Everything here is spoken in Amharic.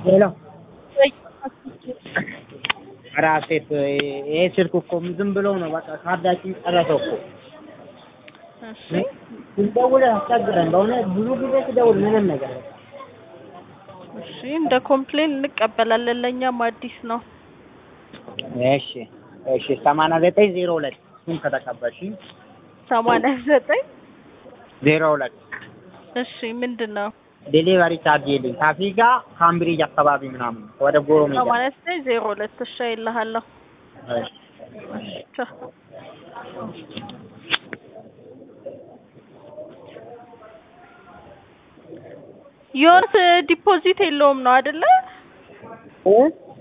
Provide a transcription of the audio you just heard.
ሄሎ ኧረ ሀሴት ይሄ ስልክ እኮ ዝም ብሎ ነው በቃ ካርዳችን ጨረሰው እኮ እሺ ስንደውል አስቸግረን በእውነት ብዙ ጊዜ ስደውል ምንም ነገር እሺ እንደ ኮምፕሌን እንቀበላለን። ለእኛም አዲስ ነው። እሺ እሺ ሰማንያ ዘጠኝ ዜሮ ሁለት እሱን ከተቀበልሽ ሰማንያ ዘጠኝ ዜሮ ሁለት እሺ ምንድን ነው? ዴሊቨሪ ቻርጅ የለኝ ካፊጋ ካምብሪጅ አካባቢ ምናምን ወደ ጎሮ ሜዳ ሰማንያ ዘጠኝ ዜሮ ሁለት እሺ ይልሃለሁ። እሺ ቻው። ዮርስ ዲፖዚት የለውም ነው አይደለ? እ